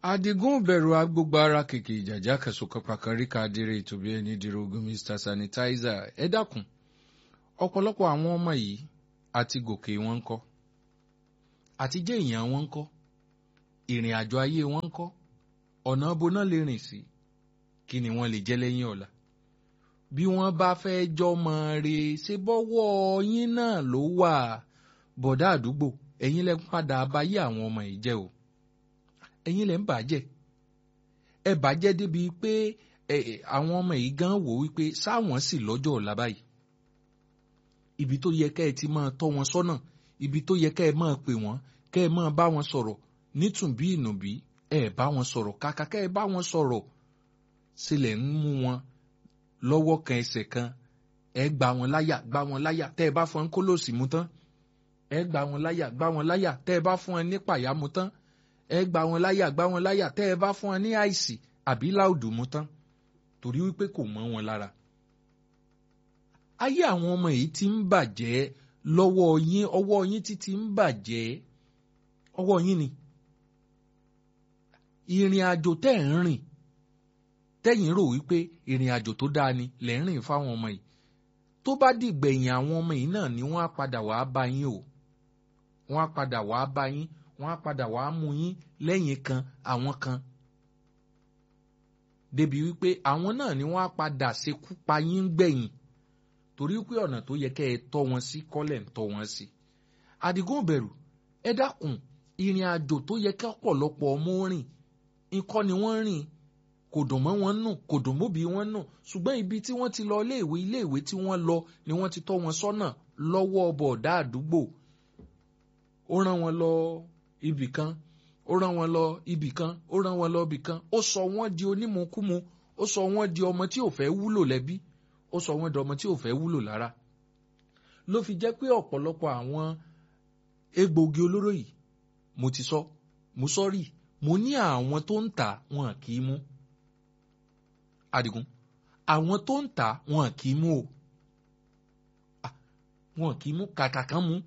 adigun bẹ̀rù agbógbó ara kìkì ìjàjà kẹsùkọ pàkàríkà adire ìtòbí ẹni dìrògùn mr sanitizer ẹ dákun ọ̀pọ̀lọpọ̀ àwọn ọmọ yìí àti gòkè wọn ń kọ́ àti jẹ́ èèyàn wọn ń kọ́ ìrìn àjò ayé wọn ń kọ́ ọ̀nà boná lè rìn sí kí ni wọ́n lè jẹ́ lẹ́yìn ọ̀la bí wọ́n bá fẹ́ jọmọ rè ṣe bọ́wọ́ yín náà ló wà bọ̀dá àdúgbò ẹ̀yin lẹ́ padà báyé àwọn ọmọ yìí jẹ́ o ẹ̀yin lẹ́ ń bàjẹ́ ẹ bàjẹ́ débi pé àwọn ọmọ yìí gan wò wípé sáwọn sì lọ́jọ́ ọ̀la báyìí ibi tó yẹ kẹ́ ẹ ti máa tọ́ wọn sọ́nà ibi tó yẹ kẹ́ ẹ máa pè wọ́n kẹ́ ẹ máa bá wọn sọ̀rọ̀ nítùnbí ìnùbí ẹ bá wọn sọ̀rọ̀ kàkà kẹ́ ẹ bá wọn sọ̀rọ̀ sílẹ̀ ń mú wọn lọ́wọ́ kan ẹsẹ̀ kan ẹ gbà wọn láyà gbà wọn láyà tẹ́ ẹ bá fún ẹ kólòsì mú tán ẹ gbà wọn láyà gbà wọn láyà tẹ́ ẹ bá fún ẹ ní pàyà mú tán ẹ gbà wọn láyà gbà wọn láyà tẹ́ ẹ bá fún ẹ ní àìsì àbí láòdù mú tán torí wípé kò mọ́ wọn lára. ayé àwọn ọmọ yìí ti ń bàjẹ́ lọ́wọ́ yín ọwọ́ yín ti ti ń bàjẹ́ ọwọ́ yín ni. ìrìn àjò tẹ́ ẹ̀ ń rìn tẹ́yìn rò wípé ìrìn àjò tó dáa ni lẹ́ ń rìn fáwọn ọmọ yìí tó bá dìgbẹ̀yìn àwọn ọmọ yìí náà ni wọ́n á padà wàá bá yín o wọ́n á padà wàá bá yín wọ́n á padà wàá mú yín lẹ́yìn kan àwọn kan débi wípé àwọn náà ni wọ́n á padà ṣekú pa yín gbẹ̀yìn torí pé ọ̀nà tó yẹ kẹ́ ẹ tọ́ wọn sí kọ́lẹ̀ ń tọ́ wọn sí àdìgún bẹ̀rù ẹ dákun ìrìn àjò tó yẹ kẹ́ ọ̀pọ̀lọpọ̀ ọmọ rìn nǹkan ni wọ́n rìn kò dùn mọ́ wọn nù kò dùn mọ́bi wọn nù ṣùgbọ́n ibi tí wọ́n ti lọ iléèwé iléèwé tí wọ́n lọ ni wọ́n ti tọ́ wọn sọ́nà lọ́wọ́ bọ̀ọ̀dá àdúgbò ó rán wọn lọ ibì kan ó rán wọn lọ ibì kan ó rán wọn lọ ibì kan ó sọ wọ́n di onímukúmu ó sọ wọ́n di ọmọ tí ò fẹ́ wúlò lẹ́bí ó sọ wọ́n di ọmọ tí ò fẹ́ wúlò lára ló fi jẹ́ pé ọ̀pọ̀lọpọ̀ àwọn egbòogi olóró yìí mo ti sọ mo sọ rí mo ní àwọn tó ń tà wọn kì í mú Adigun àwọn tó ń tà wọn kì í mú o wọn kì í mú kàkà kan mú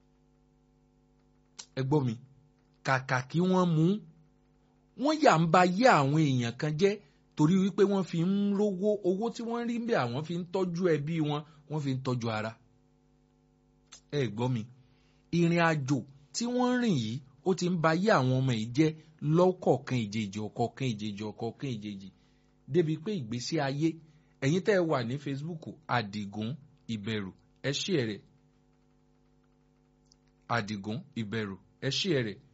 ẹ gbọ́ mi kàkà kí wọ́n mú wọ́n yà ń ba yé àwọn èèyàn kan jẹ́ torí wípé wọ́n fi ń rówó owó tí wọ́n rí bẹ́ẹ̀ àwọn fi ń tọ́jú ẹbí wọn wọ́n fi ń tọ́jú ara ẹ gbọ́ mi ìrìn àjò tí wọ́n rìn yìí ó ti ń ba yé àwọn ọmọ yìí jẹ́ lọ́kọ̀ọ̀kan ìjèjì ọ̀kọ̀ọ̀kan ìjèjì ọ̀kọ̀ọ̀kan ìjèjì débi pé ìgbésí ayé ẹ̀yin tẹ́ ẹ wà ní Facebook Àdìgún Ìbẹ̀rù ẹ ṣí ẹ rẹ̀ Àdìgún Ìbẹ̀rù ẹ ṣí ẹ rẹ̀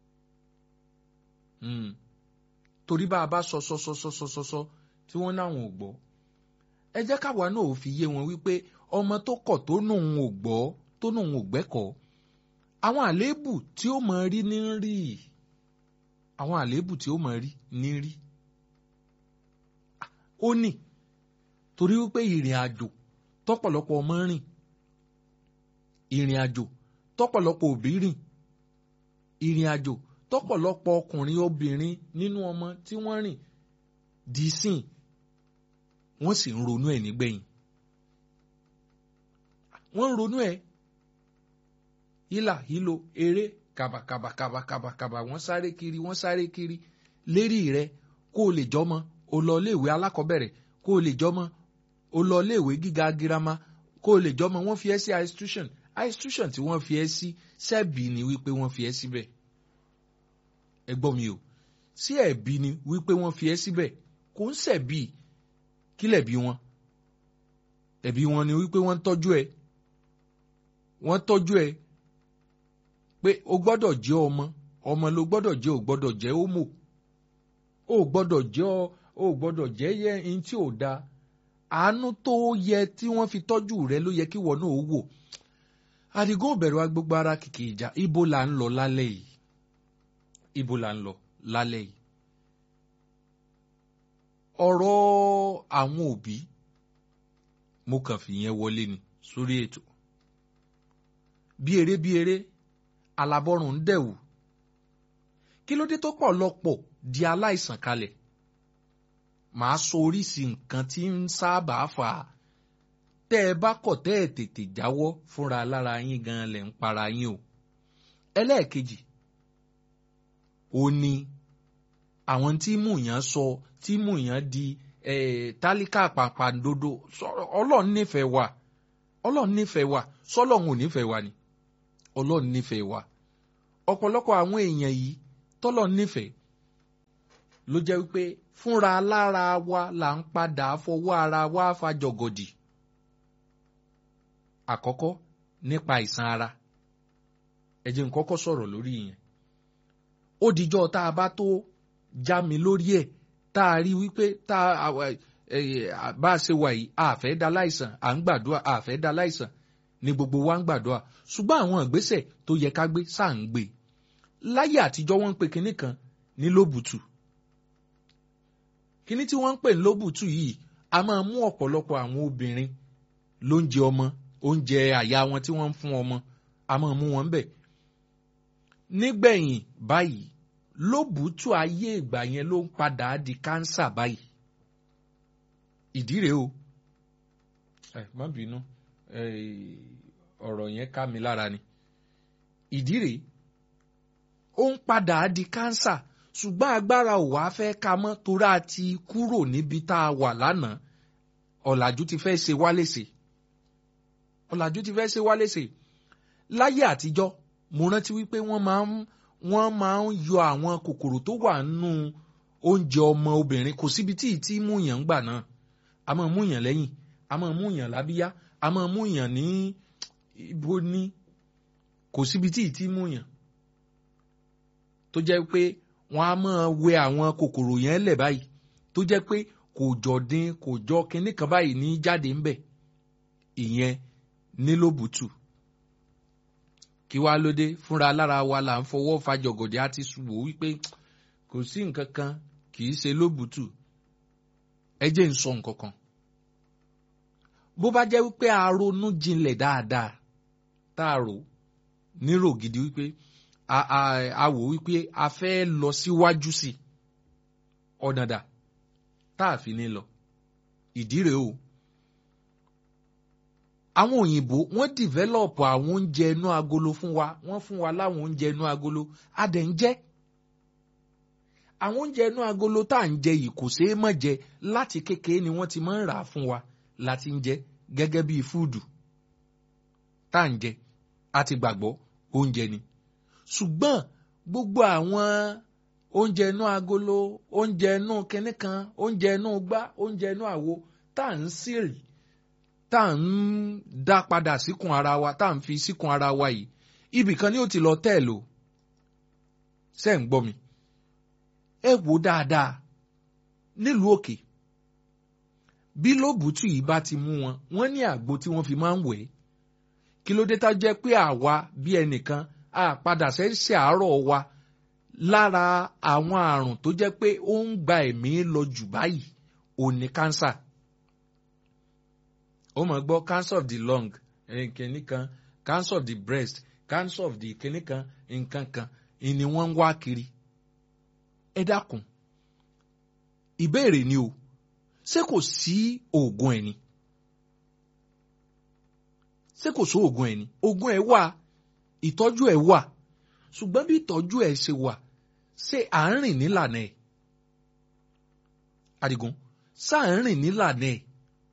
torí bá a bá sọ sọ sọ sọ sọ sọ sọ tí wọ́n náwọn ò gbọ́ ẹ jẹ́ káwa náà ò fi yé wọn wípé ọmọ tó kọ̀ tó nùn ò gbọ́ tó nùn ò gbẹ́kọ̀ọ́ àwọn àléébù tí ó mọ rí ní rí àwọn àléébù tí ó mọ rí ní rí ó ní torí wípé ìrìn àjò tọ́pọ̀lọpọ̀ ọmọ rìn ìrìn àjò tọ́pọ̀lọpọ̀ òbí rìn ìrìn àjò tọ́pọ̀lọpọ̀ ọkùnrin obìnrin nínú ọmọ tí wọ́n rìn dì sìn wọ́n sì ń ronú ẹ̀ nígbẹ̀yìn wọ́n ń ronú ẹ̀ hílà hílo eré kàbàkàbàkàbàkàbàkàbà wọ́n sáré kiri wọ́n sáré kiri lérí rẹ kó o lè jọmọ o lọ iléèwé alákọ̀ọ́bẹ̀rẹ̀ kó o lè jọmọ o lọ iléèwé gíga girama kó o lè jọmọ wọ́n fi ẹ́ sí institution institution tí wọ́n fi ẹ́ sí sẹ́ẹ̀bì ni wípé wọ́n fi ẹ́ síbẹ̀ ẹ gbọ́ mi o sí ẹ̀bi ni wípé wọ́n fi ẹ́ síbẹ̀ kò ń ṣẹ̀bi kílẹ̀ bí wọn ẹ̀bi wọn ni wípé wọ́n ń tọ́jú ẹ wọ́n tọ́jú ẹ pé o gbọ́dọ̀ jẹ́ ọmọ ọmọ ló gbọ́dọ̀ jẹ́ o gbọ́dọ̀ jẹ́ homo o gbọ́dọ̀ jẹ́ ọ o gbọ́dọ̀ jẹ́ yẹ ẹni tí ò da àánú tó yẹ tí wọ́n fi tọ́jú rẹ ló yẹ kí wọ́n náà wò Àdìgún bẹ̀rù agbègbè ara kìkì ìjà ibo là ń lọ lálẹ́ yìí ibo là ń lọ lálẹ́ yìí ọ̀rọ̀ àwọn òbí mo kàn fi yẹn wọlé ni sórí ètò bí eré bí eré alábọ́rùn ń dẹ̀wù kí ló dé tó pọ̀ lọ́pọ̀ di aláìsàn kalẹ̀ màá sọ oríṣi nǹkan tí ń sábà fà á tẹ́ ẹ bá kọ̀ tẹ́ ẹ tètè jáwọ́ fúnra lára yín gan lẹ̀ ń para yín o ẹlẹ́ẹ̀kejì ó ní àwọn tí mú yàn sọ tí mú yàn di tálíkà pàpàǹdodo ọlọ́run nífẹ̀ẹ́ wa ọlọ́run nífẹ̀ẹ́ wa sọlọ́run ò nífẹ̀ẹ́ wa ni ọlọ́run nífẹ̀ẹ́ wa ọ̀pọ̀lọpọ̀ àwọn èèyàn yìí tọ́lọ́run nífẹ̀ẹ́ ló jẹ́ wípé fúnra lára wa là ń padà fọwọ́ ara wa fàjọgọ̀dì àkọ́kọ́ nípa àìsàn ara ẹ jẹ́ n kọ́kọ́ sọ̀rọ̀ lórí yẹn ó dijọ́ tá a bá tó já mi lórí ẹ̀ tá a rí wípé tá a bá a ṣe wà yìí a fẹ́ da láìsàn à ń gbàdúrà a fẹ́ da láìsàn ni gbogbo wa ń gbàdúrà ṣùgbọ́n àwọn ìgbésẹ̀ tó yẹ ká gbé sáà ń gbé láyé àtijọ́ wọ́n ń pe kinní kan ní lóbùtù kinní tí wọ́n ń pè ní lóbùtù yìí a máa mú ọ̀pọ̀lọpọ̀ àwọn obìnrin lóúnjẹ ọmọ oúnjẹ àyà wọn tí wọ́n ń fún ọmọ a máa mú wọn bẹ̀ nígbẹ̀yìn báyìí lóbùtù ayé ìgbà yẹn ló ń padà di kánsà báyìí ìdí rèé o ẹ má bínú ọ̀rọ̀ yẹn ká mi lára ni ìdí rèé ó ń padà di kánsà ṣùgbọ́n agbára ò wá fẹ́ ká mọ́ torí a ti kúrò níbi tá a wà lánàá ọ̀làjú ti fẹ́ ṣe wá léṣe ọ̀làjú ti fẹ́ ṣe wá léṣe láyé àtijọ́ mo rántí wípé wọ́n máa ń wọ́n máa ń yọ àwọn kòkòrò tó wà nínú oúnjẹ ọmọ obìnrin kò síbi tí ì tí mú yàn ń gbà náà a máa mú yàn lẹ́yìn a máa mú yàn lábíyá a máa mú yàn ní ibo ní kò síbi tí ì tí mú yàn tó jẹ́ pé wọ́n á máa wẹ àwọn kòkòrò yẹn lẹ̀ báyìí tó jẹ́ pé kò jọ dín kò jọ kinní kan báyìí ní jáde ńbẹ̀ ìyẹn nílòbùtù kí wá lóde fúnra lára wa là ń fọwọ́ fa jọ̀gọ̀dẹ̀ àti wò wípé kò sí nǹkan kan kì í ṣe lóbùtù ẹ jẹ́ ń sọ nǹkan kan bó bá jẹ́ wípé a ronú jinlẹ̀ dáadáa tá a rò nírò gidi wípé a a a wò wípé a fẹ́ lọ síwájú sí i ọ̀nà dà tá a fi ní lọ ìdí rèé o àwọn òyìnbó wọ́n dìvẹ́lọ̀pù àwọn oúnjẹ inú agolo fún wa wọ́n fún wa láwọn oúnjẹ inú agolo a dẹ̀ ń jẹ àwọn oúnjẹ inú agolo tá à ń jẹ yìí kò ṣeé mọ̀ jẹ láti kékeré ni wọ́n ti máa ń rà á fún wa láti ń jẹ gẹ́gẹ́ bíi fúùdù tá à ń jẹ àti gbàgbọ́ oúnjẹ ni ṣùgbọ́n gbogbo àwọn oúnjẹ inú agolo oúnjẹ inú kinní kan oúnjẹ inú gbá oúnjẹ inú àwo tá à ń sírì tá à ń dá padà síkùn ara wa tá à ń fi síkùn ara wa yìí ibì kan ni ó ti lọ tẹ̀ lò ṣe ń gbọ́ mi ẹ wò dáadáa nílùú òkè bí lóbùtù yìí bá ti mú wọn wọ́n ní àgbo tí wọ́n fi máa ń wẹ̀ ẹ́ kí ló dé tá jẹ́ pé àwa bí ẹnìkan a padà ṣẹ̀ṣẹ̀ àárọ̀ wa lára àwọn àrùn tó jẹ́ pé ó ń gba ẹ̀mí lọ jù báyìí òun ni cancer ó mọ̀ gbọ́ cancer of the lung kìnní kan cancer of the breast cancer of the kìnní kan nǹkan kan ni wọ́n ń wá kiri ẹ dákun ìbéèrè ni o ṣé kò sí oògùn ẹ̀ ni ṣé kò sí oògùn ẹ̀ ni oògùn ẹ̀ wà ìtọ́jú ẹ̀ wà ṣùgbọ́n bí ìtọ́jú ẹ̀ ṣe wà ṣé à ń rìn nílànà ẹ̀ Àdìgún ṣá à ń rìn nílànà ẹ̀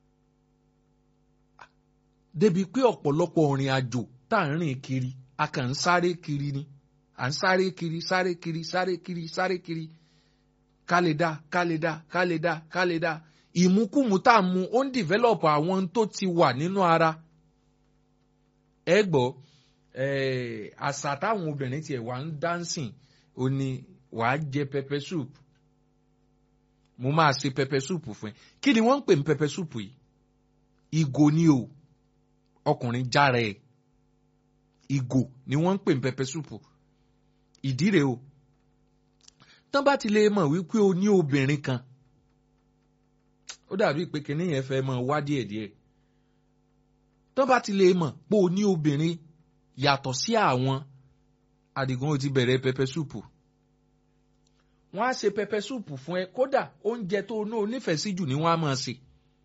débi pé ọ̀pọ̀lọpọ̀ ìrìn àjò tá à ń rìn kiri a kàn ń sáré kiri ni à ń sáré kiri sáré kiri sáré kiri sáré kiri ká lè dá ká lè dá ká lè dá ká lè dá ìmúkùmù tá a mu ó ń dìvẹ́lọ̀pù àwọn tó ti wà nínú ara ẹ gbọ́ àṣà táwọn obìnrin tiẹ̀ wà ń dánsìn ó ní wàá jẹ pẹpẹ soup mo máa ṣe pẹpẹ soup fún ẹ kí ni wọ́n ń pè ní pẹpẹ soup yìí ìgò ni o ọkùnrin jára ẹ̀ ìgò ni wọ́n ń pè ní pẹpẹ súpù ìdí rèé o tán bá ti lè mọ̀ wípé o ní obìnrin kan ó dàbí pé kinní yẹn fẹ́ mọ̀ wá díẹ̀díẹ̀ tán bá ti lè mọ̀ pé o ní obìnrin yàtọ̀ sí àwọn Àdìgún ó ti bẹ̀rẹ̀ pẹpẹ súpù wọ́n á ṣe pẹpẹ súpù fún ẹ kódà oúnjẹ tó o ní onífẹ̀ẹ́ sí jù ni wọ́n á máa ṣe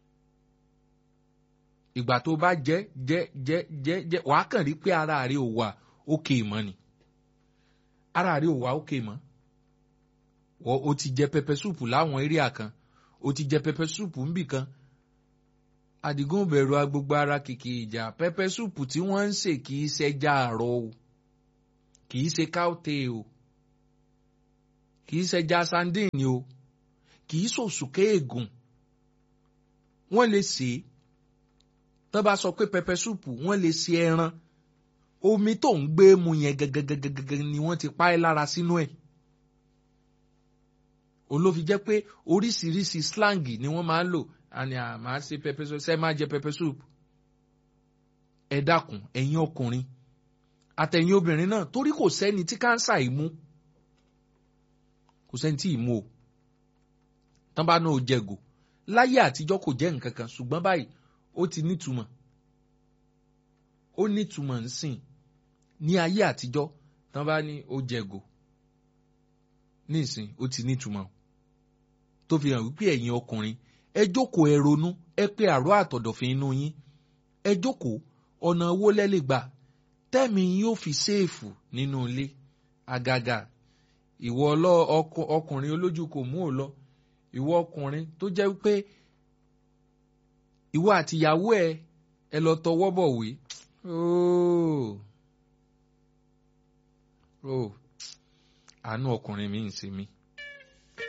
ìgbà tó bá jẹ jẹ jẹ jẹ jẹ wàá kàn rí pé ara rẹ ò wà òkè mọ́ ni ara rẹ ò wà òkè mọ́ o ti jẹ pẹpẹ súùpù láwọn eréà kan o ti jẹ pẹpẹ súùpù ńbì kan Àdìgún bẹ̀rù agbogbo ara kìkì ìjà pẹpẹ súùpù tí wọ́n ń sè kì í ṣẹja àrọ̀ o kì í ṣe káùtè o kì í ṣẹja sandin o kì í ṣòṣùké ègùn wọ́n lè sè é tó bá sọ pé pẹpẹ súùpù wọ́n lè ṣe ẹran omi tó ń gbé mu yẹn gẹ́gẹ́gẹ́gẹ́gẹ́ ni wọ́n ti pa ẹ́ lára sínú ẹ̀ olófi jẹ́ pé oríṣiríṣi slang ni wọ́n máa ń lò àní àmà ṣe pẹpẹ soup ṣe máa jẹ pẹpẹ soup ẹ dákun ẹ̀yin ọkùnrin àtẹ̀yin obìnrin náà torí kò sẹ́ni tí káńsà yìí mú kò sẹ́ni tí ì mú o tán bá náà ó jẹ̀gò láyé àtijọ́ kò jẹ́ nǹkan kan ṣùgbọ́n báyìí ó ti nítumọ̀ ó nítumọ̀ ń sìn ní ayé àtijọ́ tán bá ní ó jẹ̀gò nísìn ó ti nítumọ̀ tó fi hàn wípé ẹ̀yin ọkùnrin ẹ jókòó ẹ ronú ẹ pé àrò àtọ̀dọ̀fín inú yín ẹ jókòó ọ̀nà owó lẹ́lẹ̀ gbà tẹ́mi yóò fi séèfù nínú ilé àgàgà ìwọ ọkùnrin olójú kò mú ò lọ ìwọ ọkùnrin tó jẹ́ pé ìwọ àtìyàwó ẹ ẹ lọ tọwọ́ bọ̀wé ooo ooo àánú ọkùnrin mi ń ṣe mí